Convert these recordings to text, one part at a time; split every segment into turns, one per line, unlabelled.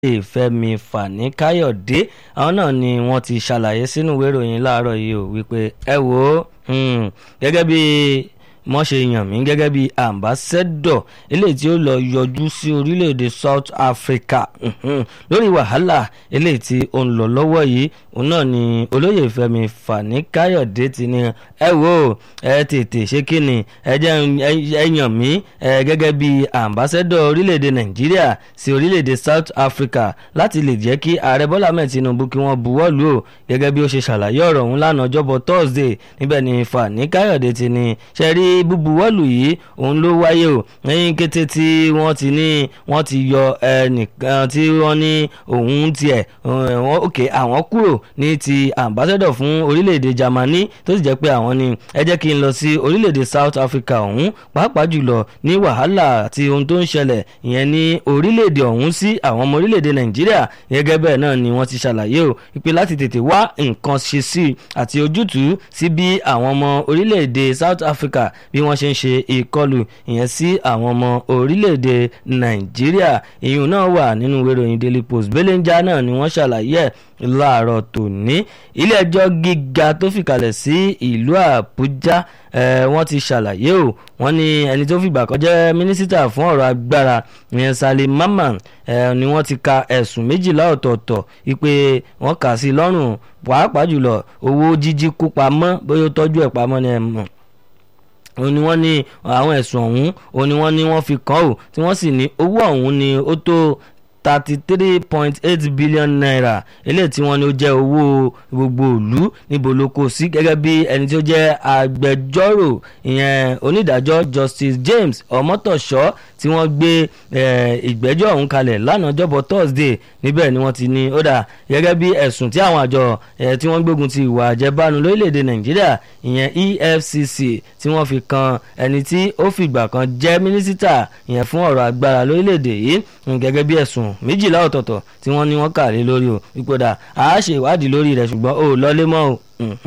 Fẹ́mi Fani Káyọ̀dé àwọn náà ni wọ́n ti ṣàlàyé sínú ìwé ìròyìn láàárọ̀ yìí ó wípé ẹ wò ó gẹ́gẹ́ bí wọ́n ṣe yàn mí gẹ́gẹ́ bí ambassador eléyìí tí ó lọ yọjú sí orílẹ̀-èdè South Africa lórí wàhálà eléyìí tí ó ń lọ lọ́wọ́ yìí òun náà ni olóyè Fẹ́mi Fani Káyọ̀dé ti ní ẹ wò ó ẹ tètè ṣé kí ni ẹ jẹ́ ẹ yàn mí gẹ́gẹ́ bí ambassador orílẹ̀-èdè Nàìjíríà sí orílẹ̀-èdè South Africa láti lè jẹ́ kí ààrẹ Bọ́lá Ahmed Tinubu kí wọ́n buwọ́ lù ó gẹ́gẹ́ bí ó ṣe ṣàlàyé ọ̀rọ̀ ọ̀hún lánàá ọjọ́bọ̀ Thursday níbẹ̀ ni Fani Káyọ̀dé ti ní ṣe rí búbuwọ́lù yìí òun ló wáyé o lẹ́yìn kété tí wọ́n ti ní wọ́n ti yọ ẹnìkan tí wọ́n ní òun tiẹ̀ wọ́n òkè àwọn kúrò ní ti ambassador fún orílẹ̀-èdè Germany tó sì jẹ́ pé àwọn ni ẹ jẹ́ kí n lọ sí orílẹ̀-èdè South Africa ọ̀hún pàápàá jùlọ ní wàhálà àti ohun tó ń ṣẹlẹ̀ ìyẹn ní orílẹ̀-èdè ọ̀hún sí àwọn ọmọ orílẹ̀-èdè Nàìjíríà gẹ́gẹ́ bẹ́ẹ̀ náà ni wọ́n ti ṣàlàyé o ìpè láti tètè wá nǹkan ṣe sí àti ojútùú sí bí àwọn ọmọ orílẹ̀-èdè South Africa bí wọ́n ṣe ń ṣe ìkọlù ìyẹn sí àwọn ọmọ orílẹ̀-èdè Nàìjíríà ìyún náà wà nínú ìwé ìròyìn Daily Post belenja náà ni wọ́n ṣàlàyé ẹ̀ láàárọ̀ tòní ilé ẹjọ́ gíga tó fìkàlẹ̀ sí ìlú Àbújá wọ́n ti ṣàlàyé o wọ́n ní ẹni tó fìgbà kan jẹ́ mínísítà fún ọ̀rọ̀ agbára ìyẹn Salim Mamman ni wọ́n ti ka ẹ̀sùn méjìlá ọ̀tọ̀ọ̀tọ̀ wípé wọ́n kà sí lọ́rùn pàápàá jùlọ owó jíjí kó pamọ́ bóyá ó tọ́jú ẹ̀ pamọ́ ni ẹ̀ mọ̀ òun ni wọ́n ní àwọn ẹ̀sùn ọ̀hún òun ni wọ́n ní wọ́n fi kàn ó tí wọ́n sì ní owó ọ̀hún ni ó tó thirty three point eight billion naira eléyìí tí wọ́n ní ó jẹ́ owó gbogbo ìlú níbo ló kó sí gẹ́gẹ́ bí ẹni tí ó jẹ́ agbẹjọ́rò ìyẹn onídàájọ́ Justice James Ọmọ́tọ̀ṣọ́ tí wọ́n gbé ìgbẹ́jọ́ ọ̀hún kalẹ̀ lánàá jọ́bọ̀ Thursday níbẹ̀ ni wọ́n ti ní ó dà gẹ́gẹ́ bí ẹ̀sùn tí àwọn àjọ tí wọ́n gbógun ti ìwà àjẹbánu lórílẹ̀‐èdè Nàìjíríà ìyẹn EFCC tí wọ́n fi kan ẹni tí ó fìgbà kan jẹ́ mínísítà ìyẹn fún ọ̀rọ̀ agbára lórílẹ̀‐èdè yìí gẹ́gẹ́ bí ẹ̀sùn méjìlá ọ̀tọ̀ọ̀tọ̀ tí wọ́n ní wọ́n kà lé lórí o ìpòdà àá ṣe ìwádìí lórí rẹ̀ ṣùgbọ́n ó lọ́lé mọ́ o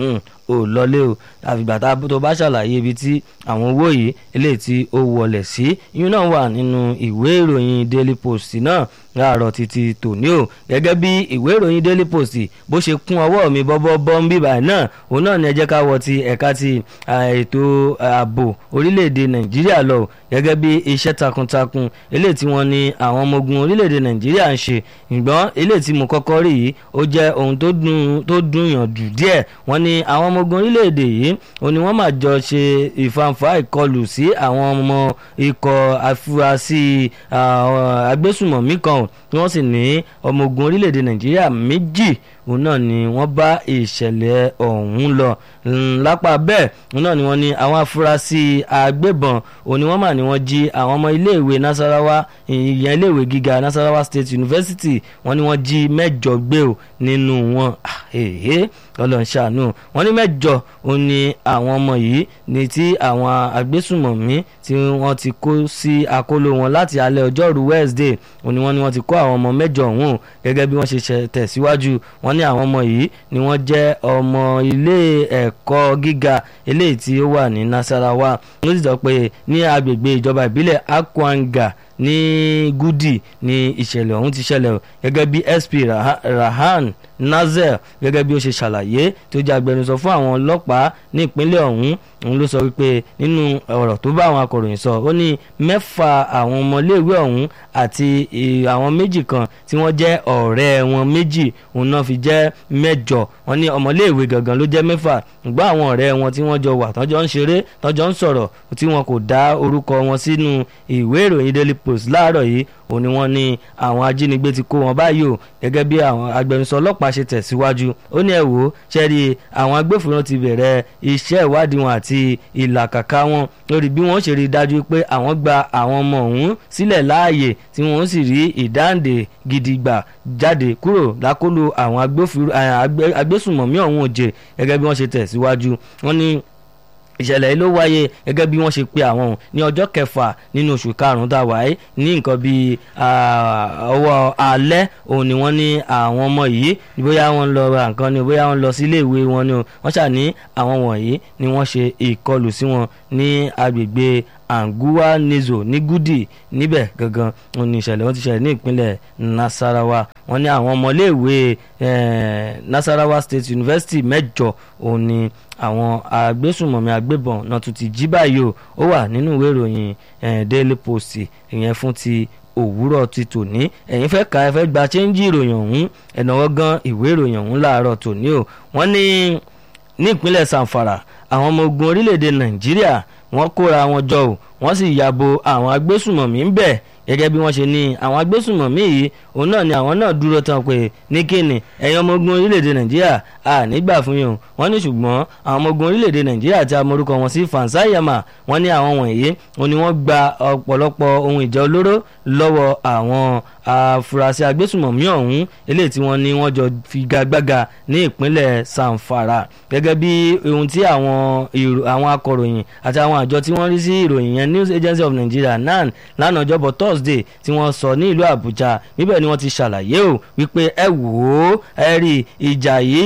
ò lọlé o àfìgbà tó bá ṣàlàyé ibi tí àwọn owó yìí eléyìí tí ó wọlé sí yín náà wà nínú ìwé ìròyìn Daily Post náà láàárọ̀ títí tòní o gẹ́gẹ́ bí ìwé ìròyìn Daily Post bó ṣe kún ọwọ́ mi bọ́bọ́ bọ́ ń bíbà náà òun náà ni ẹ jẹ́ ká wọ ti ẹ̀ka ti ètò ààbò orílẹ̀-èdè Nàìjíríà lọ gẹ́gẹ́ bí iṣẹ́ takuntakun eléyìí tí wọ́n ní àwọn ọmọ ogun orílẹ̀-èdè Nàìjíríà ń ṣe ṣùgbọ́n eléyìí tí mo kọ́kọ́ rí yìí ó jẹ́ ohun tó dùn yàn jù díẹ̀ wọ́n ní àwọn ọmọ ogun orílẹ̀-èdè yìí ó ní wọ́n máa jọ ṣe ìfàǹfà ìkọlù sí àwọn ọmọ ikọ̀ afurasí agbésùmọ̀mí kan tí wọ́n sì ní ọmọ ogun orílẹ̀-èdè Nàìjíríà méjì òun náà ni wọ́n bá ìṣẹ̀lẹ̀ ọ̀hún lọ lápá bẹ́ẹ̀ òun náà ni wọ́n ní àwọn afurasí agbébọn òun ni wọ́n mà ní wọ́n jí àwọn ọmọ iléèwé Nasarawa ìyẹn iléèwé gíga Nasarawa State University wọ́n ní wọ́n jí mẹ́jọ gbé o nínú wọn ọlọ́run ṣàánú wọ́n ní mẹ́jọ òun ni àwọn ọmọ yìí ní tí àwọn agbésùmọ̀mí tí wọ́n ti kó sí akóló wọn láti alẹ́ ọjọ́rú Wednesday òun ni wọ́n ní wọ́n ti kó àwọn ọmọ mẹ́jọ ọ̀hún gẹ́gẹ́ bí wọ́n ṣe tẹ̀síwájú wọ́n ní àwọn ọmọ yìí ni wọ́n jẹ́ ọmọ ilé ẹ̀kọ́ gíga eléyìí tí ó wà ní Nasarawa wọ́n sì sọ pé ní agbègbè ìjọba ìbílẹ̀ Akwanga ní Gudi ní ìṣẹ̀lẹ̀ ọ̀hún ti ṣẹlẹ̀ gẹ́gẹ́ bí SP Rahan Nazel gẹ́gẹ́ bí ó ṣe ṣàlàyé tó jẹ́ agbẹnusọ fún àwọn ọlọ́pàá ní ìpínlẹ̀ ọ̀hún òun ló sọ wípé nínú ọ̀rọ̀ tó bá àwọn akọ̀ròyìn sọ ó ní mẹ́fà àwọn ọmọléèwé ọ̀hún àti àwọn méjì kan tí wọ́n jẹ́ ọ̀rẹ́ wọn méjì òun náà fi jẹ́ mẹ́jọ wọ́n ní ọmọléèwé gangan ló jẹ́ mẹ́fà ṣùgbọ́n àwọn ọ̀rẹ́ wọn tí wọ́n jọ wà tọ́jọ́ ń ṣeré tọ́jọ́ ń sọ̀rọ̀ tí wọn kò dá orúkọ wọn sínú ìwé ìròyìn Daily Post láàárọ̀ yìí òun ni wọ́n ní àwọn ajínigbé ti kó wọn báyìí o gẹ́gẹ́ bí àwọn agbẹnusọ ọlọ́pàá ṣe tẹ̀síwájú ó ní ẹ wò ó ṣẹ́rí àwọn agbófinró ti bẹ̀rẹ̀ iṣẹ́ ìwádìí wọn àti ìlàkàkà wọn lórí bí wọ́n ṣe rí dájú pé àwọn gba àwọn ọmọ ọ̀hún sílẹ̀ láàyè tí wọ́n sì rí ìdáǹdè gidi gbà jáde kúrò lákòlò àwọn agbésùmọ̀mí ọ̀hún òjè gẹ́gẹ́ bí wọ́n ṣe tẹ̀síwájú wọ́n ní ìṣẹ̀lẹ̀ yìí ló wáyé gẹ́gẹ́ bí wọ́n ṣe pe àwọn ní ọjọ́ kẹfà nínú oṣù karùn-ún tá a wáyé ní nǹkan bíi ọwọ́ alẹ́ òun ni wọ́n ní àwọn ọmọ yìí bóyá wọ́n lọ ra nǹkan ni bóyá wọ́n lọ sí iléèwé wọn ni wọ́n ṣà ní àwọn wọ̀nyí ni wọ́n ṣe ìkọlù sí wọn ní agbègbè anguwa nizo ní gudi níbẹ̀ gangan òun ni ìṣẹ̀lẹ̀ wọn ti ṣẹlẹ̀ ní ìpínlẹ̀ nasarawa wọ́n ní àwọn ọmọléèwé nasarawa state university mẹ́jọ òun ni àwọn agbésùnmọ̀mí agbébọn náà tún ti jí báyìí o ó wà nínú ìwé ìròyìn daily post ìyẹn fún ti òwúrọ̀ ti tòní ẹ̀yin fẹ́ ka ẹ fẹ́ gba chẹ́ńjì ìròyìn ọ̀hún ẹ̀nàwọ́ gan ìwé ìròyìn ọ̀hún láàárọ̀ tòní o wọ́n ní ní ìpínlẹ̀ sanfara àwọn ọmọ ogun orílẹ̀-èdè nàìjíríà wọ́n kóra wọn jọ o wọ́n sì yàbò àwọn agbésùnmọ̀mí ń bẹ̀ gẹ́gẹ́ bí wọ́n ṣe ní àwọn agbésùnmọ̀mí yìí òun náà ni àwọn náà dúró tán pé ní kíni ẹ̀yin ọmọ ogun orílẹ̀-èdè nàìjíríà à nígbà fún yín o wọ́n ní ṣùgbọ́n àwọn ọmọ ogun orílẹ̀-èdè nàìjíríà tí a morúkọ wọn sí fansayama wọ́n ní àwọn wọ̀nyí òun ni wọ́n gba ọ̀pọ̀lọpọ̀ ohun ìjà olóró lọ́wọ́ àwọn afurasí agbésùnmọ̀mí ọ̀hún eléyìí tí wọ́n ní wọ́n jọ figagbága ní ìpínlẹ̀ sanfara gẹ́gẹ́ bí ohun tí àwọn àwọn akọ̀ròyìn àti àwọn àjọ tí wọ́n rí sí ìròyìn yẹn news agency of nigeria nan lánàá ọjọ́bọ̀ thursday tí wọ́n sọ ní ìlú àbújá níbẹ̀ ni wọ́n ti ṣàlàyé o wípé ẹ wò ó ẹ rí ìjà yìí